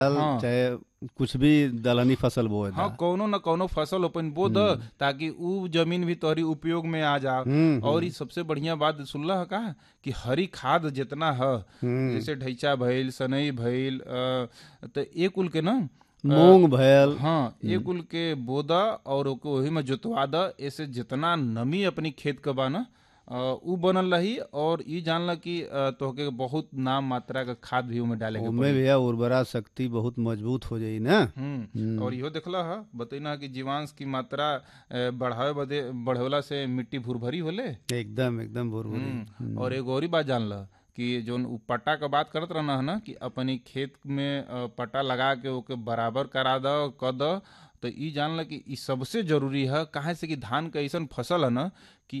हाँ। चाहे कुछ भी दलहनी फसल बोए हाँ कौनो न कौनो फसल अपन बो द ताकि उ जमीन भी तोहरी उपयोग में आ जा हम्म, और ई सबसे बढ़िया बात सुनला है का कि हरी खाद जितना है हम्म। जैसे ढैचा भइल सनई भइल अ, त ए कुल के ना मूंग भयल हाँ ए कुल के बोदा और ओके वही में जोतवा द ऐसे जितना नमी अपनी खेत के बा ना अ, उ बनल रही और ई जानला कि अ, तोहके बहुत नाम मात्रा का खाद भी उमे डाले के उनमें भैया उर्वरा शक्ति बहुत मजबूत हो जाई ना हम्म और इहो देखला है बतैना कि जीवांश की मात्रा अ, बढ़ावे बदे बढ़वला से मिट्टी भुरभरी होले एकदम एकदम भुरभुरी हम्म, और एगो और ही बात जान ल कि जोन उ पट्टा का बात करत रहना है ना कि अपनी खेत में अ, पट्टा लगा के ओके बराबर करा द क द तो ई जान ल कि ई सबसे जरूरी है काहे से कि धान का ऐसन फसल है ना कि